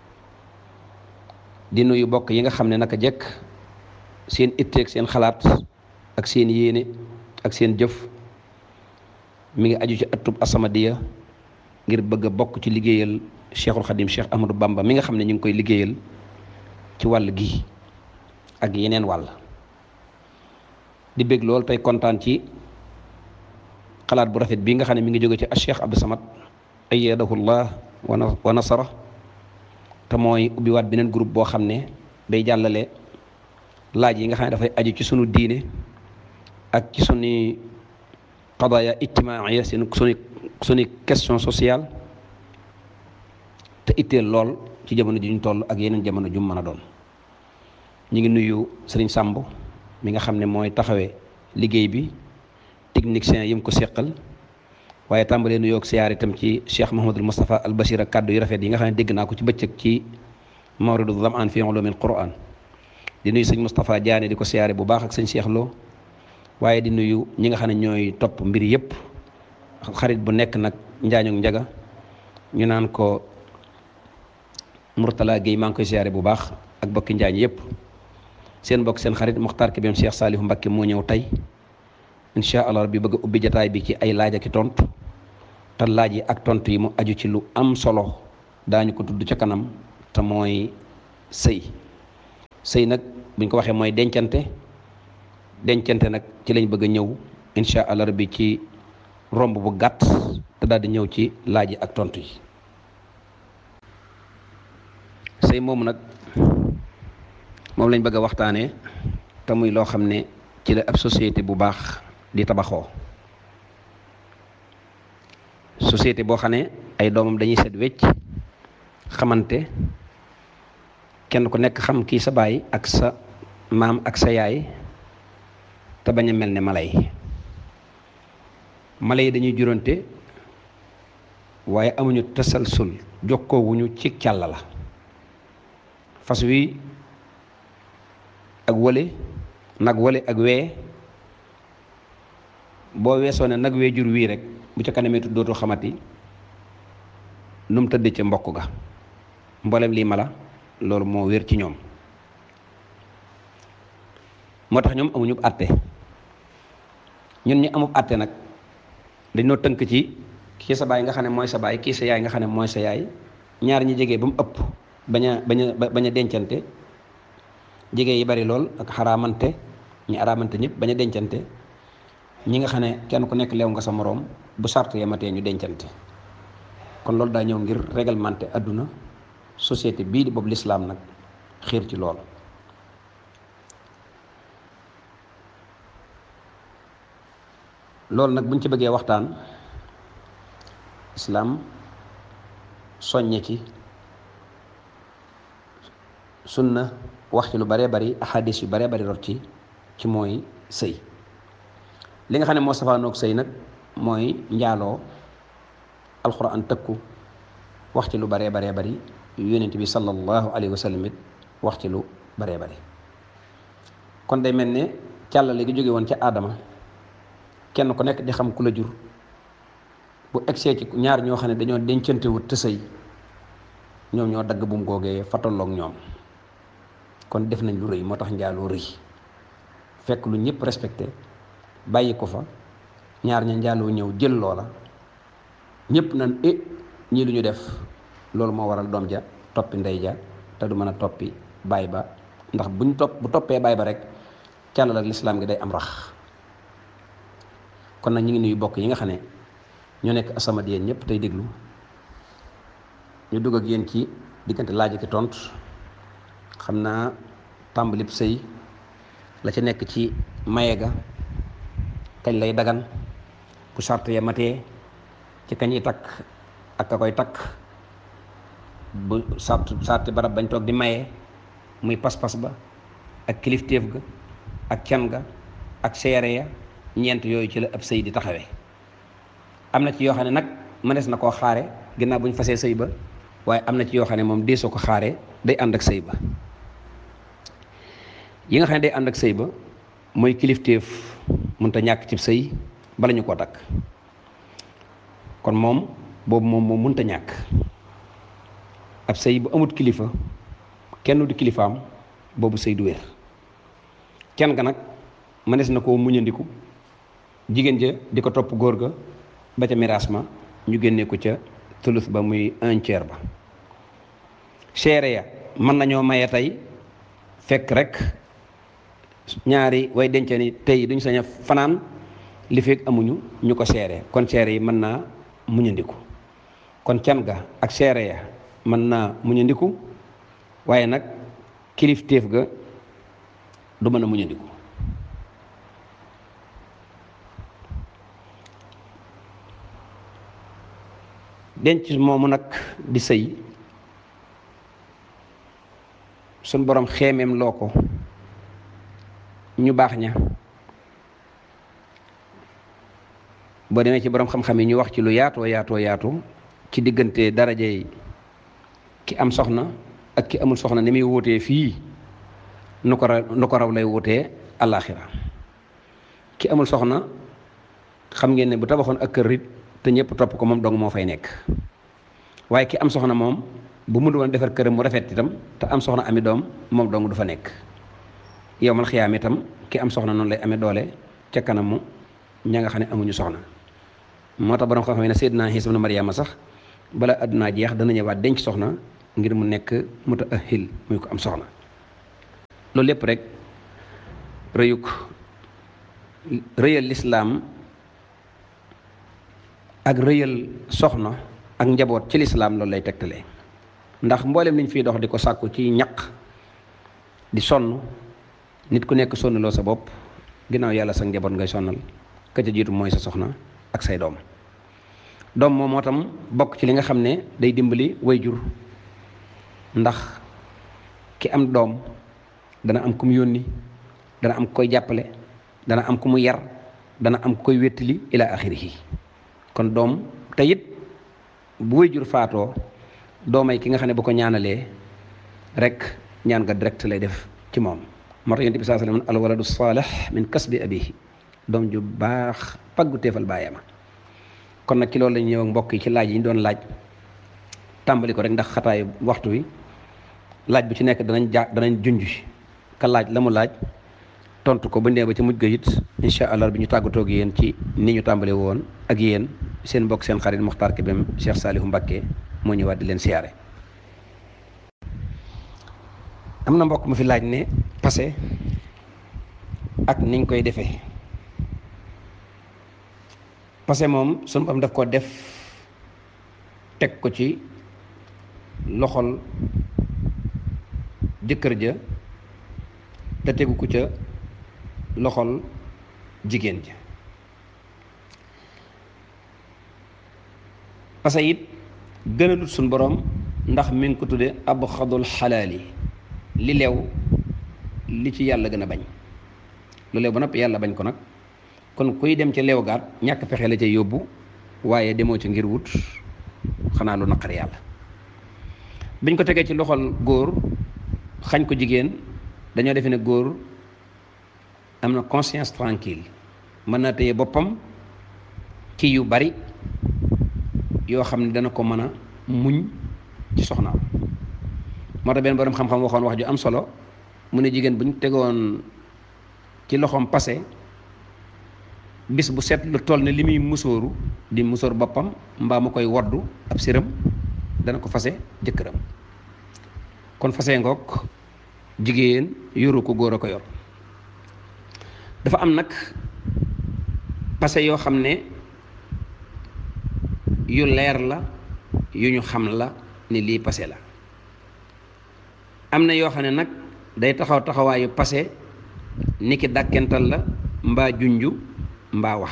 di nuyu bokk yi nga xam ne naka jekk seen itteeg seen xalaat ak seen yéene ak seen jëf mi ngi aju ci atub As-Samadiyya ngir bëgg a bokk ci liggéeyal Cheikhul Khadim Cheikh Ahmadou Bamba mi nga xam ne ñu ngi koy liggéeyal ci wàll gi ak yeneen wàll di bég lool tey kontaan ci xalaat bu rafet bii nga xam ne mi ngi jóge ci Cheikh Abdou Samad ayyadahullah wa nasara te mooy ubbiwaat beneen groupe boo xam ne day jàllale laaj yi nga xam ne dafay aju ci sunu diine ak ci sunu qadaya ijtimaaya seen sunu sunu question sociale te itteel lool ci jamono ji ñu toll ak yeneen jamono ju mën a doon ñu ngi nuyu sëriñ Samb mi nga xam ne mooy taxawee liggéey bi technicien yi mu ko seqal waaye tàmbalee nuyoo ak siyaar itam ci Cheikh Mouhamadul Moustapha al Bashir ak kàddu yu rafet yi nga xam ne dégg naa ko ci bëccëg ci mawridu zamaan fi ulumil Qur'an di nuyu sëñ Moustapha Diané di ko siyaare bu baax ak sëñ Cheikh Lo waaye di nuyu ñi nga xam ne ñooy topp mbir yëpp xarit bu nekk nag njaañu njaga ñu naan ko Mourtala Guèye maa ngi koy siyaare bu baax ak bokki njaañ yëpp seen bokk seen xarit Muxtaar Kébem Cheikh Saliou Mbacké moo ñëw tey incha allah rabbi bëgg a ubbi jataay bi ci ay laaj ak i tontu te laaj yi ak tontu yi mu aju ci lu am solo daañu ko tudd ca kanam te mooy sëy sëy nag buñ ko waxee mooy dencante dencante nag ci lañ bëgg a ñëw incha allah rabbi ci romb bu gàtt te daal di ñëw ci laaj yi ak tontu yi sëy moomu nag moom lañ bëgg a waxtaanee te muy loo xam ne ci la ab société bu baax di tabaxoo société boo xam ne ay doomam dañuy set wecc xamante kenn ku nekk xam kii sa baay ak sa maam ak sa yaay te bañ a mel ne mala yi mala yi dañuy juróonte waaye amuñu tasalsul jokkoowuñu ci càll la fas wi ak wële nag wële ak wee boo weesoo ne nag wee jur wii rek bu ca kanamee dootu xamati nu mu tëdd ca mbokk ga mboolem lii mala loolu moo wér ci ñoom moo tax ñoom amuñu àtte ñun ñi amub àtte nag dañoo tënk ci kii sa baay nga xam ne mooy sa baay kii sa yaay nga xam ne mooy sa yaay ñaar ñi jege ba mu ëpp bañ a bañ a bañ a dencante jege yi bari lool ak xaraamante ñi araamante ñëpp bañ a dencante ñi nga xam ne kenn ku nekk leew nga sa moroom bu sart yematee ñu dencante kon loolu daa ñëw ngir réglementé àdduna société bii di boobu lislaam nag xiir ci lool loolu nag buñ ci bëggee waxtaan islaam soññe ci sunna wax ci lu baree bari ahadis yu baree bari rot ci ci mooy sëy li nga xam ne moo safaanoog sëy nag mooy njaaloo alxuraan tëkku wax ci lu baree baree bari yonent bi sallallahu alayhi wa sallam it wax ci lu baree bari kon day mel ne càllale gi jóge woon ca aadama kenn ku nekk di xam ku la jur bu egsee ci ñaar ñoo xam ne dañoo dencante wut te sëy ñoom ñoo dagg bum googee fataloog ñoom kon def nañ lu rëy moo tax njaaloo rëy fekk lu ñëpp respecté bàyyi ko fa ñaar ña njaaloo ñëw jël loola ñëpp nan e ñii lu ñu def loolu moo waral doom ja toppi ndey ja te du mën a toppi baay ba ndax buñ topp bu toppee baay ba rek càllal ak lislaam gi day am rax kon nag ñu ngi nuyu bokk yi nga xam ne ñoo nekk As-Samadiyya ñëpp tey déglu ñu dugg ak yéen ci diggante laaj ak tontu xam naa tàmbalib sëy la ca nekk ci maye ga kañ lay dagan bu sart ya matee ci kañuy takk ak ka koy takk bu sart sarti barab bañ toog di maye muy pas-pas ba ak kilifteef ga ak can ga ak seere ya ñeent yooyu ci la ab sëy di taxawee am na ci yoo xam ne nag mënees na koo xaare ginnaaw bu ñu fasee sëy ba waaye am na ci yoo xam ne moom deesoo ko xaare day ànd ak sëy ba yi nga xam ne day ànd ak sëy ba mooy kilifteef mënta ñàkk ci sëy bala ñu koo takk kon moom boobu moom moom mënta ñàkk ab sëy bu amut kilifa kenn du kilifaam boobu sëy du wér kenn ga nag mënees na koo muñandiku jigéen ja di ko topp góor ga ba ca miraas ma ñu génnee ko ca tulus ba muy un tiers ba seere ya mën nañoo maye tey fekk rek ñaari way dence ni tey duñ sañ a fanaan li fekk amuñu ñu ko seere kon seere yi mën naa muñandiku kon can ga ak seere ya mën naa muñandiku waaye nag kilifteef ga du mën a muñandiku denc moomu nag di sëy suñ borom xeemeem loo ko ñu baax ña boo demee ci borom xam-xam yi ñu wax ci lu yaatoo yaatoo yaatu ci diggante darajey ki am soxna ak ki amul soxna ni muy wutee fii nu ko raw nu ko raw lay wutee àllaaxira ki amul soxna xam ngeen ne bu tabaxoon ak kër it te ñëpp topp ko moom dong moo fay nekk waaye ki am soxna moom bu mu doon defar këram mu rafet itam te am soxna ami doom moom dong du fa nekk yow mal xiyaam itam ki am soxna noonu lay amee doole ca kanamu ña nga xam ne amuñu soxna moo tax borom xam-xam ne Seydina Iisa ibnu Mariama sax bala àdduna jeex dana ñëwaat denc soxna ngir mu nekk mutaahil muy ko am soxna loolu lépp rek rëyuk rëyal lislaam ak rëyal soxna ak njaboot ci lislaam loolu lay tegtalee ndax mboolem liñ fiy dox di ko sàkku ci ñaq di sonn nit ku nekk sonnaloo sa bopp ginnaaw yàlla sa njaboot ngay sonnal ka ca jiitu mooy sa soxna ak say doom doom moom moo tam bokk ci li nga xam ne day dimbali wayjur ndax ki am doom dana am ku mu yónni dana am koy jàppale dana am ku mu yar dana am ku koy wéttali ila axirihi kon doom te it bu wayjur faatoo doomay ki nga xam ne bu ko ñaanalee rek ñaan nga direct lay def ci moom moo tax yonent bi saa sallam al waladu saalih min kasbi abihi doom ju baax paggu teefal baayama kon nag ci loolu la ñëw ak mbokk yi ci laaj yi ñu doon laaj tàmbali ko rek ndax xataayu waxtu wi laaj bu ci nekk danañ ja danañ junj ka laaj la mu laaj tontu ko ba ndee ba ci mujj ga it incha allah bi ñu tàggatoo ak yéen ci ni ñu tàmbale woon ak yéen seen mbokk seen xarit Muxtaar Kébem Cheikh Saliou Mbacké moo ñëwaat di leen siyaare am na mbokk mu fi laaj ne passé ak niñ koy defee passé moom sunu bam daf ko def teg ko ci loxol jëkkër ja te tegu ko ca loxol jigéen ja passé it gënalut suñ borom ndax mi ngi ko tudde ab xadul xalaali li leew li ci yàlla gën a bañ lu leew ba noppi yàlla bañ ko nag kon kuy dem ca leew gaat ñàkk pexe la ca yóbbu waaye demoo ci ngir wut xanaa lu naqar yàlla biñ ko tegee ci loxol góor xañ ko jigéen dañoo defe ne góor am na conscience tranquille mën naa téye boppam ci yu bari yoo xam ne dana ko mën a muñ ci soxnaam moo tax benn borom xam-xam waxoon wax ju am solo mu ne jigéen bu ñu tegoon ci loxoom passé bis bu set lu toll ne li muy musóoru di musóor boppam mbaa mu koy woddu ab siram dana ko fase jëkkëram kon fase ngoog jigéen yoru ko góor a ko yor dafa am nag passé yoo xam ne yu leer la yu ñu xam la ni lii passé la am na yoo xam ne nag day taxaw taxawaayu passé ni ki dàkkental la mbaa junju mbaa wax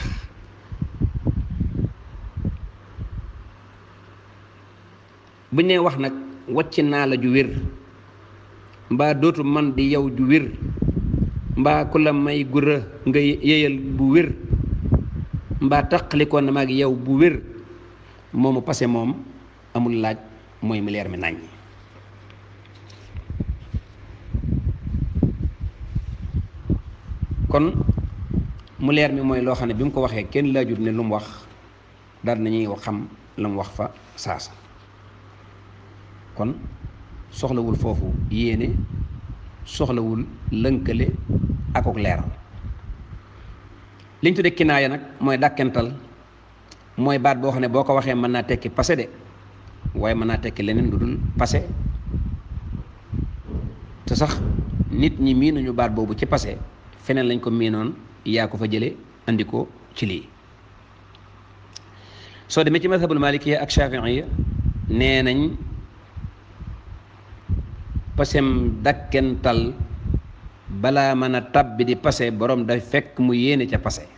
buñ nee wax nag wàcc naa la ju wér mbaa dootu man di yow ju wér mbaa ku la may gura nga yéyal bu wér mbaa taqalikoon na maag yow bu wér moomu passé moom amul laaj mooy mu leer mi nàññ kon mu leer mi mooy loo xam ne bi mu ko waxee kenn laajut ne lu mu wax daal nañuy xam la mu wax fa saasa kon soxlawul foofu yéene soxlawul lënkale akok leeral liñ tudde kinaaya nag mooy dàkkental mooy baat boo xam ne boo ko waxee mën naa tekki passé de waaye mën naa tekki leneen lu dul passé te sax nit ñi miinuñu baat boobu ci passé feneen lañ ko miinoon yaa ko fa jële andi ko ci lii soo demee ci madhabul malikiya ak shafiiya nee nañ pasem dakkental balaa mën a tabbi di passé borom day fekk mu yéene ca passé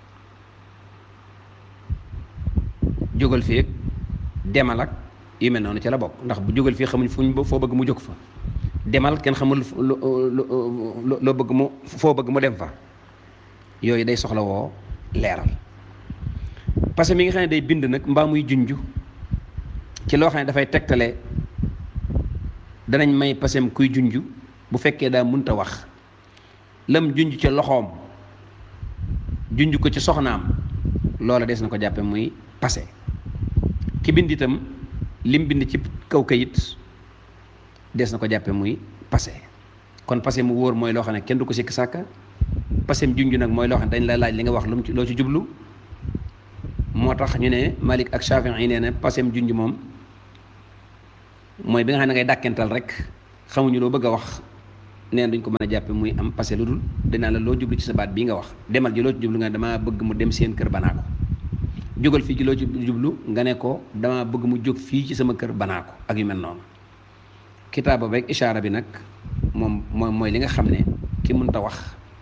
jógal fii demal ak yu mel noonu ci la bokk ndax bu jógal fii xamuñ fuñ foo bëgg mu jóg fa demal kenn xamul loo bëgg mu foo bëgg mu dem fa yooyu day soxla woo leeral parce que mi nga xam ne day bind nag mbaa muy junj ci loo xam ne dafay tegtale danañ may pasem kuy junj bu fekkee daa munta wax lam junj ca loxoom junj ko ci soxnaam loola des na ko jàppe muy passé ki bind itam lim bind ci kaw kayit des na ko jàppe muy passé kon passé mu wóor mooy loo xam ne kenn du ko sikk sàkka passé mu junj nag mooy loo xam ne dañ la laaj li nga wax lu mu ci loo ci jublu moo tax ñu ne Malik ak Shafi'i yi nee na passé mu junj moom mooy bi nga xam ne ngay dàkkental rek xamuñu loo bëgg a wax nee na duñ ko mën a jàppe muy am passé lu dul dinaa la loo jublu ci sa baat bii nga wax demal ji loo ci jublu nga damaa bëgg mu dem seen kër banaa ko jógal fii ci loo ci jublu nga ne ko dama bëgg mu jóg fii ci sama kër banaa ko ak yu mel noonu kitaaba beeg ishaara bi nag moom mooy mooy li nga xam ne ki mënta wax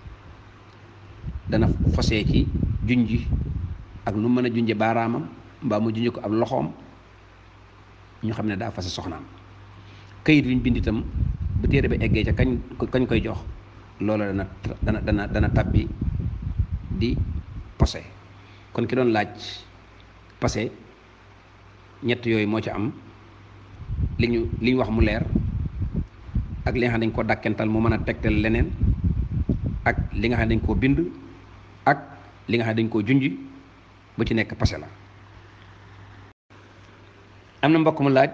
dana fosee ci junji ak nu mën a junje baaraamam mbaa mu junje ko ab loxoom ñu xam ne daa fase soxnaam këyit wi ñu bind itam bu téere bi eggee ca kañ kañ koy jox loolu dana dana dana dana tabbi di posé kon ki doon laaj passé ñett yooyu moo ci am li ñu li ñu wax mu leer ak li nga xam ne dañ koo dàkkental mu mën a tegtal leneen ak li nga xam ne dañ koo bind ak li nga xam ne dañ koo junj bu ci nekk passé la am na mbokk mu laaj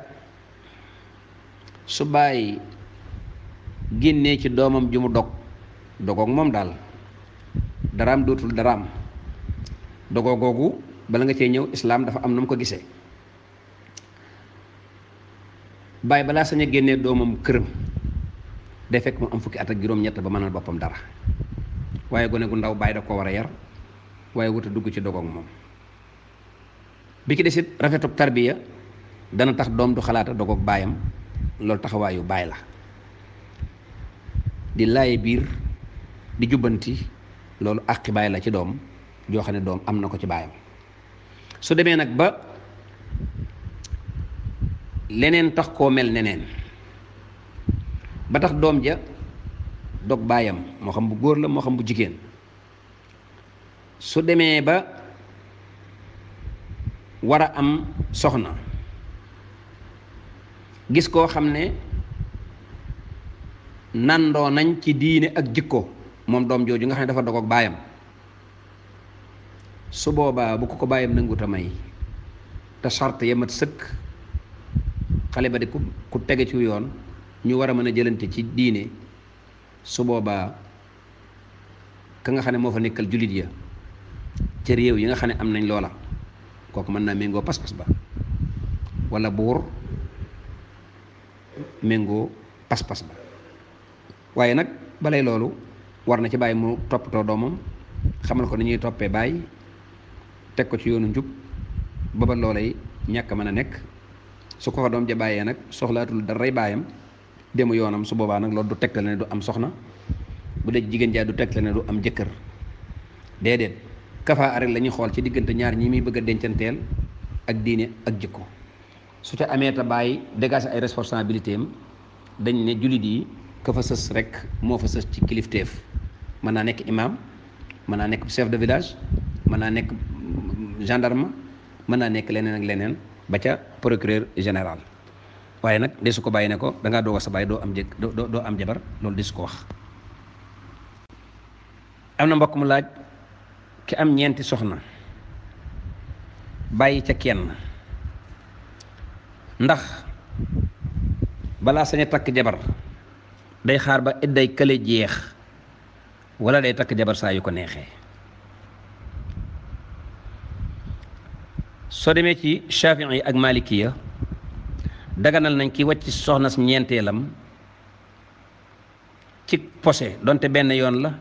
su bàyyi génnee ci doomam ju mu dog dogoog moom daal daraam dootul daraam dogoo googu bala nga cee ñëw islaam dafa am na mu ko gisee bàyyi balaa sañ a génnee doomam këram day fekk mu am fukki at ak juróom-ñett ba mënal boppam dara waaye gone gu ndaw bàyyi da ko war a yar waaye wuta dugg ci dogoog moom bi ki desit rafetub tarbiya dana tax doom du xalaata dogoog baayam loolu taxawaayu baay la di laaye biir di jubbanti loolu àqi baay la ci doom joo xam ne doom am na ko ci baayam su demee nag ba leneen tax koo mel neneen ba tax doom ja dog baayam moo xam bu góor la moo xam bu jigéen su demee ba war a am soxna gis koo xam ne nandoo nañ ci diine ak jikko moom doom jooju nga xam ne dafa dog ak baayam su boobaa bu ko ko bàyyam nangut a may te charte ya mat sëkk xale ba di ku ku tege ci yoon ñu war a mën a jëlante ci diine su boobaa ka nga xam ne moo fa nekkal jullit ya ca réew yi nga xam ne am nañ loola kooku mën naa méngoo pas-pas ba wala buur méngoo pas-pas ba waaye nag balay loolu war na ci bàyyi mu toppatoo doomam xamal ko ni ñuy toppee bàyyi teg ko ci yoonu njub ba ba loolay ñàkk mën a nekk su ko fa doom ja bàyyee nag soxlaatul daray baayam demu yoonam su boobaa nag loolu du tegtal ne du am soxna bu dee jigéen jaa du tegtal ne du am jëkkër déedéet kafaa rek la ñuy xool ci diggante ñaar ñi muy bëgg a dencanteel ak diine ak jikko su ca amee ta bàyyi dégager ay responsabilité am dañ ne jullit yi ka fa sës rek moo fa sës ci kilifteef mën naa nekk imam mën naa nekk chef de village mën naa nekk gendarme mën naa nekk leneen ak leneen ba ca procureur général waaye nag de su ko bàyyi ne ko da ngaa doog a sa bàyyi doo am jëkk doo doo am jabar loolu de su ko wax am na mbokk mu laaj ki am ñeenti soxna bàyyi ca kenn ndax balaa sañ a takk jabar day xaar ba idday kële jeex wala day takk jabar saa yu ko neexee soo demee ci Shafii yi ak Malikiya daganal nañ ki wàcc soxna si ñeenteelam ci posé donte benn yoon la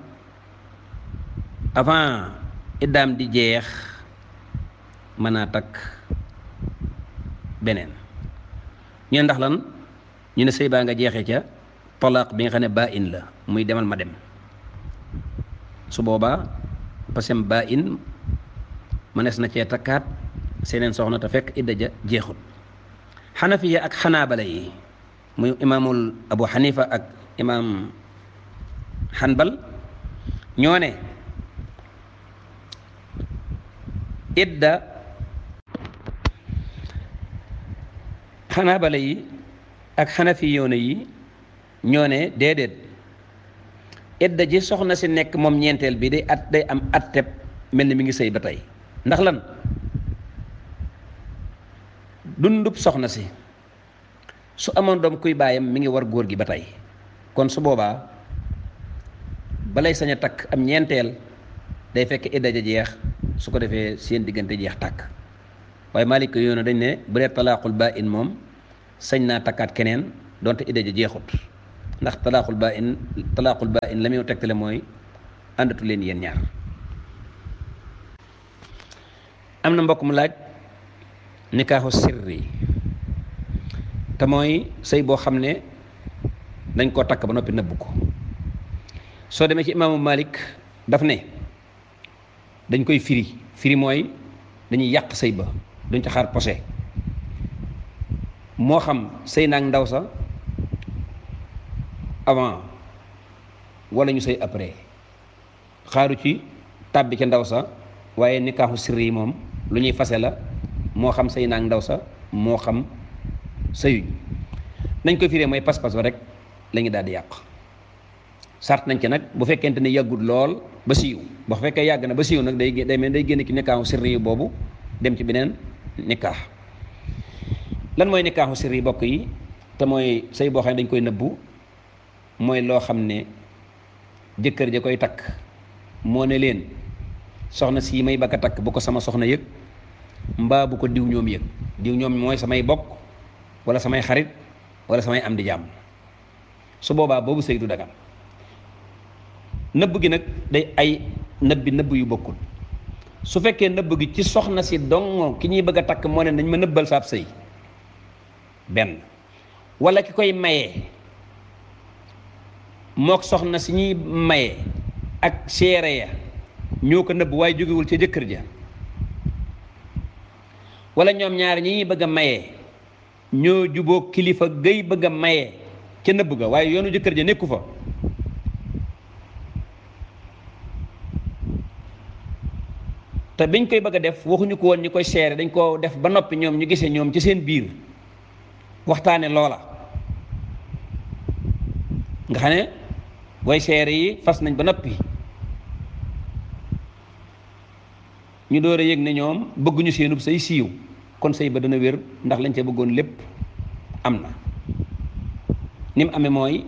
avant iddaam di jeex mën naa takk beneen ñu ne ndax lan ñu ne sëy baa nga jeexee ca talaaq bi nga xam ne baa in la muy demal ma dem su boobaa pasem baa in mënees na cee takkaat seeneen soxna te fekk idda ja jeexut xanafiya ak xanaabala yi muy imaamul abu xanifa ak imaam xanbal ñoo ne idda xanaabala yi ak xanafiyoona yi ñoo ne déedéet idda ji soxna si nekk moom ñeenteel bi day at day am atteb mel ni mi ngi sëy ba tey ndax lan dundub soxna si su amoon doom kuy baayam mi ngi war góor gi ba tey kon su boobaa balay sañ a takk am ñeenteel day fekk idda ja jeex su ko defee seen diggante jeex tàkk waaye Maalik yoona dañ ne bu dee talaaqul baa in moom sañ naa takkaat keneen donte idda ja jeexut ndax talaaqul baa in talaaqul baa in la muy tegtale mooy àndatu leen yéen ñaar am na mbokk mu laaj nikaaxu sirri te mooy sëy boo xam ne dañ koo takk ba noppi nëbb ko soo demee ci imaamu Malik daf ne dañ koy firi firi mooy dañuy yàq sëy ba duñ ca xaar posé moo xam sëy naag ndaw sa avant wala ñu sëy après xaaru ci tàbbi ca ndaw sa waaye nikaaxu sirri yi moom lu ñuy fase la moo xam sëy naag ndaw sa moo xam sëyuñ nañ koy firee mooy pas-pas ba rek la ñu daal di yàq sart nañ ci nag bu fekkente ne yàggut lool ba siiw bu fekkee yàgg na ba siiw nag day day mel day génn ci nikaaxu sirri yi boobu dem ci beneen nikaax lan mooy nikaaxu sirri yi bokk yi te mooy sëy boo xam ne dañ koy nëbbu mooy loo xam ne jëkkër ja koy takk moo ne leen soxna sii may bakka takk bu ko sama soxna yëg mbaa bu ko diw ñoom yëg diw ñoom mooy samay bokk wala samay xarit wala samay am di jàmm su boobaa boobu sëy du dagan nëbb gi nag day ay nëbbi nëbb yu bokkul su fekkee nëbb gi ci soxna si dong ki ñuy bëgg a takk moo ne nañ ma nëbbal saab sëy benn wala ki koy mayee mook soxna si ñuy mayee ak seere ya ñoo ko nëbb waaye jógewul ca jëkkër ja wala ñoom ñaar ñi ñuy bëgg a mayee ñoo juboo kilifa gay bëgg a mayee ca nëbb ga waaye yoonu jëkkër ja nekku fa te biñ koy bëgg a def waxuñu ko woon ñu koy seere dañ koo def ba noppi ñoom ñu gisee ñoom ci seen biir waxtaane loola nga xam ne way seere yi fas nañ ba noppi ñu door a yëg ne ñoom bëgguñu seenub say siiw kon sëy ba dana wér ndax lañ ca bëggoon lépp am na ni mu amee mooy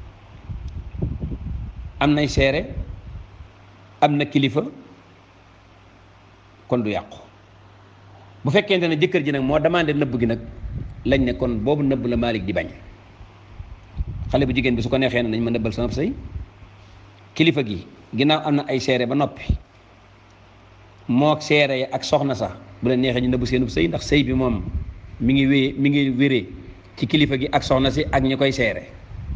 am nay seere am na kilifa kon du yàqu bu fekkente ne jëkkër ji nag moo demandé nëbb gi nag lañ ne kon boobu nëbb la Malick di bañ xale bu jigéen bi su ko neexee ne nañ ma nëbbal sama sëy kilifa gi ginnaaw am na ay seere ba noppi moo seere ya ak soxna sax bu leen neexee ñu nëbb seenub sëy ndax sëy bi moom mi ngi wéyee mi ngi wéree ci kilifa gi ak soxna si ak ñi koy seere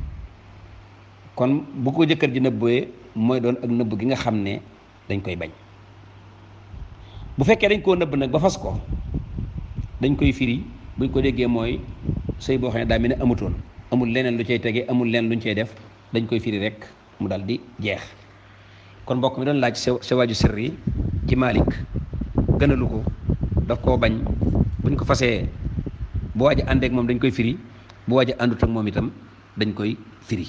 kon bu ko jëkkër ji nëbbee mooy doon ak nëbb gi nga xam ne dañ koy bañ bu fekkee dañ koo nëbb nag ba fas ko dañ koy firi buñ ko déggee mooy sëy boo xam ne daa mel ne amutoon amul leneen lu cay tege amul leneen luñ cay def dañ koy firi rek mu dal di jeex kon mbokk mi doon laaj sa sa waaju sirri ci Malik gënalu ko daf koo bañ buñ ko fasee bu waaj a àndeek moom dañ koy firi bu waaj a àndut ak moom itam dañ koy firi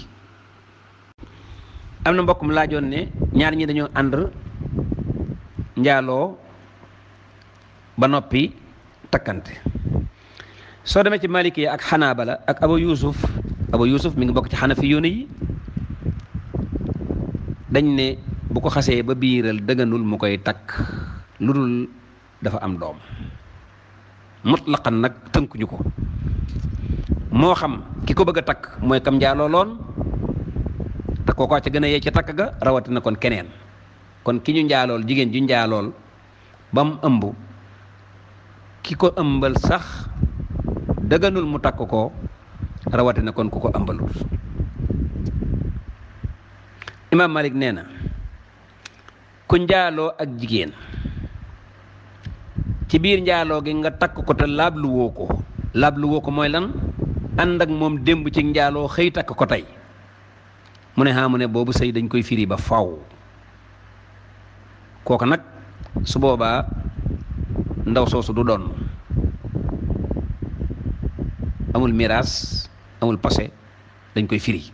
am na mbokk mu laajoon ne ñaar ñi dañoo ànd njaaloo ba noppi takkante soo demee ci maliki ak xanaabala ak aba yusuf aba yusuf mi ngi bokk ci xanafi yoone yi dañ ne bu ko xasee ba biiral dëgganul mu koy takk lu dul dafa am doom mutlaqan nag tënkuñu ko moo xam ki ko bëgg a takk mooy kam njaaloo loon te kookoo ca gën a yee ci takk ga rawatina kon keneen kon ki ñu njaalool jigéen ju njaalool ba mu ëmb ki ko ëmbal sax dëgganul mu takk ko rawatina kon ku ko ëmbalul imaam Malik nee na ku njaaloo ak jigéen ci biir njaaloo gi nga takk ko te laablu woo ko laablu woo ko mooy lan ànd ak moom démb ci njaaloo xëy takk ko tey mu ne xaa mu ne boobu sëy dañ koy firi ba faw kooku nag su boobaa ndaw soosu du doon amul miraas amul passé dañ koy firi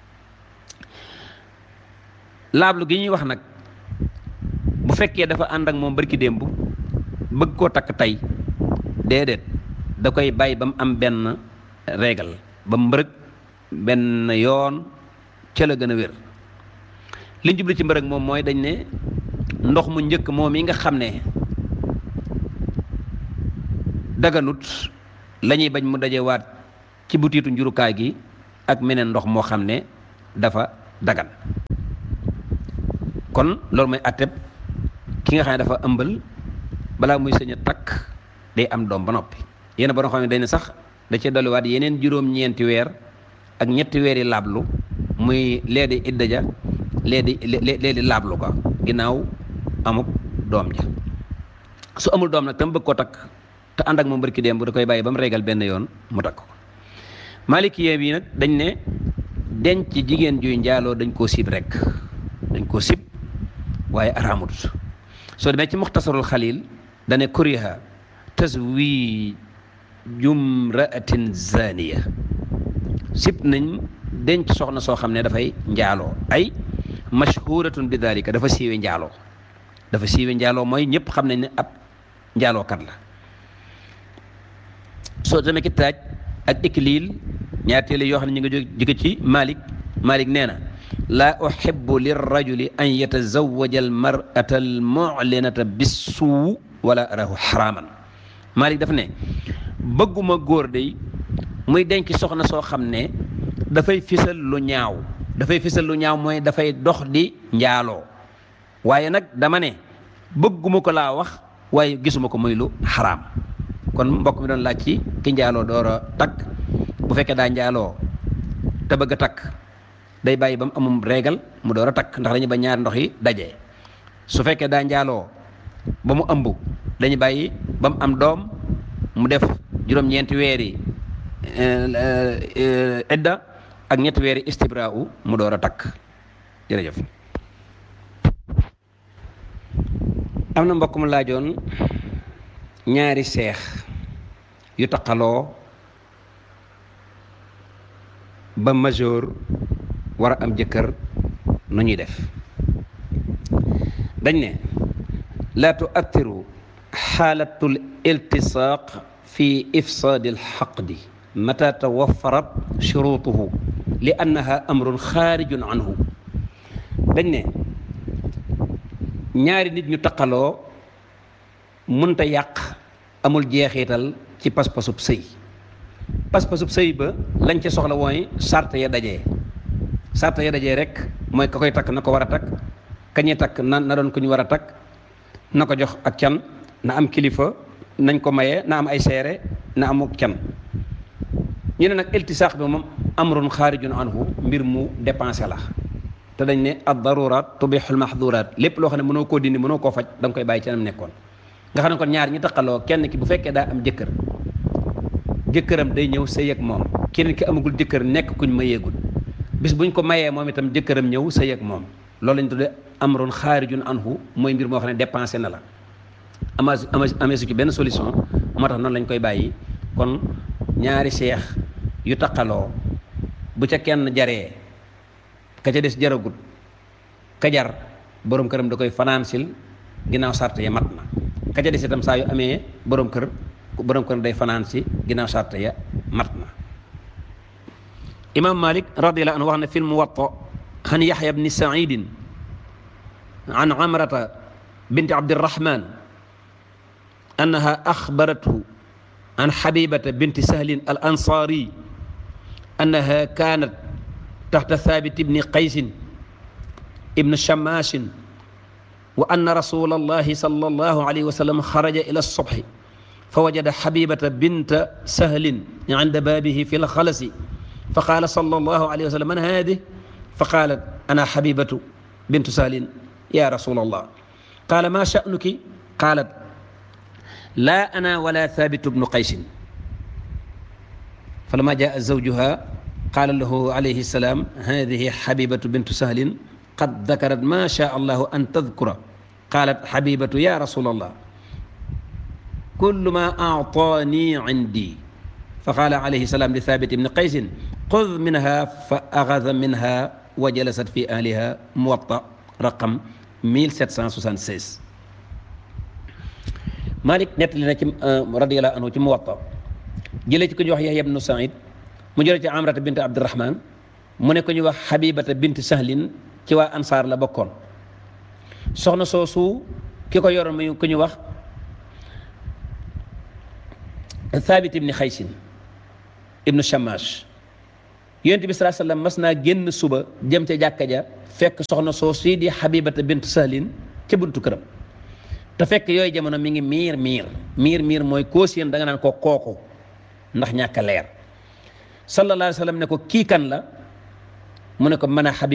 laablu gi ñuy wax nag bu fekkee dafa ànd ak moom barki démb bëgg koo takk tey déedéet da koy bàyyi ba mu am benn régal ba mu mbërëg benn yoon ca la gën a wér li ñu jublu ci mbërëg moom mooy dañ ne ndox mu njëkk moom yi nga xam ne daganut la ñuy bañ mu dajewaat ci butiitu njurukaay gi ak meneen ndox moo xam ne dafa dagan kon loolu mooy atteb ki nga xam ne dafa ëmbal balaa muy sëñ a takk day am doom ba noppi yéen borom xam ne dañ ne sax da cee dolliwaat yeneen juróom-ñeenti weer ak ñetti weer yi laablu muy lee di idda ja lee di lee di laablu ko ginnaaw amuk doom ja su amul doom nag tam bëgg koo takk te ànd ak moom barki démb da koy bàyyi ba mu régal benn yoon mu takk ko maalikiyee bi nag dañ ne denc jigéen juy njaaloo dañ koo sib rek dañ koo sib waaye araamut soo demee ci muxtasarul xalil dane kuriha taswijum ra'atin zaniya sib nañ denc soxna soo xam ne dafay njaaloo ay mashhuratun bi dalika dafa siiwe njaaloo dafa siiwe njaaloo mooy ñëpp xam nañ ne ab njaalookat la soo demee ki taaj ak ikliil ñaar téele yoo xam ne ñu ngi jóge ci Malik Malik nee na laa uhibbu lirrajuli an yatazawaja almar'ata almu'linata bissuu wala arahu xaraaman Malik daf ne bëgguma góor day muy denc soxna soo xam ne dafay fisal lu ñaaw dafay fisal lu ñaaw mooy dafay dox di njaaloo waaye nag dama ne bëgguma ko laa wax waaye gisuma ko muy lu xaraam kon mbokk mi doon laaj ci ki njaaloo door a takk bu fekkee daa njaaloo te bëgg a takk day bàyyi ba mu amum régal mu door a takk ndax dañuy ba ñaari ndox yi daje su fekkee daa njaaloo ba mu ëmb dañuy bàyyi ba mu am doom mu def juróom-ñeenti weeri idda ak ñetti weeri istibra'u mu door a takk jërëjëf am na mbokk mu laajoon ñaari seex yu taqaloo ba majeur war a am jëkkër nu ñuy def dañ ne laa tuattiru xaalatul iltisaaq fi ifsaadi alxaqdi mata tawafarat shurutuhu li annaha amrun xaarijun anhu dañ ne ñaari nit ñu taqaloo mënta yàq amul jeexital ci pas-pasub sëy pas-pasub sëy ba lañ ca soxla mooy sart ya dajee sart ya dajee rek mooy ka koy takk na ko war a takk kañee takk na na doon ko ñu war a takk na ko jox ak can na am kilifa nañ ko maye na am ay seere na amuk can ñu ne nag iltisaax bi moom amrun xaarijun anhu mbir mu dépensé la te dañ ne ad darurat tubixul mahdurat lépp loo xam ne mënoo koo dindi mënoo koo faj da nga koy bàyyi ci nam nekkoon nga xam ne kon ñaar ñi taqaloo kenn ki bu fekkee daa am jëkkër jëkkëram day ñëw sëy ak moom keneen ki amagul jëkkër nekk kuñ mayeegul bis buñ ko mayee moom itam jëkkëram ñëw sëy ak moom loolu lañ tuddee amrun xaarijun anhu mooy mbir moo xam ne dépensé na la ama amee su ci benn solution moo tax noonu lañ koy bàyyi kon ñaari seex yu taqaloo bu ca kenn jaree ka ca des jaragut ka jar borom këram da koy financil ginnaaw sart ya mat na ka ca des itam saa yu amee borom kër borom kër day fanaan si ginnaaw sart ya mat na imam malik radiallahu anhu wax na fi lmuwatta an yaxya bni saidin an amrata binti abdirahman annaha axbarathu an xabibata binti sahlin al ansaari annaha kaanat taxta thabit ibni qaysin ibn shamashin wa anna rasul allahi sal allahu alayhi wa sallam xaraja ila alsobxi fa wajada xabibata binta sahlin inda baabihi fi lxalasi fa qaala sal allahu alayhi wa sallam man haadih fa qaalat ana xabibatu bintu sahlin ya rasul allah qaala ma sha'nuki qaalat laa ana wala thabitu bnu qaysin falamma jaa zawjuha qaala lahu alayhi salaam hadihi xabibatu bintu sahlin qad dakarat ma shaa allahu an tadkura qaalat xabibatu ya rasul allah kullu ma aataani indi fa qaala alayhi salaam li thabit ibni qaysin xud minha fa axada minha wa jalasat fi ahliha muwatta raqam 1776 Malik nettali na ci radiyallahu anhu ci muwatta jëlee ci ku ñuy wax Yahya ibnu Saïd mu jëlee ci Amrata bint Abdurahman mu ne ku ñuy wax Habibata bint Sahlin ci waa Ansaar la bokkoon soxna soosu ki ko yoroon muy ku ñuy wax Thabit ibni Xaysin ibnu Shamash yonent bi salaa sallam mas naa génn suba jëm ca jàkka ja fekk soxna soosu di Habibata bint Sahlin ca buntu këram te fekk yooyu jamono mi ngi miir miir miir miir mooy koo séen da nga naan ko kooku ndax ñàkk a leer sallallahu alayhi wa sallam ne ko kii kan la mu ne ko mën a Habib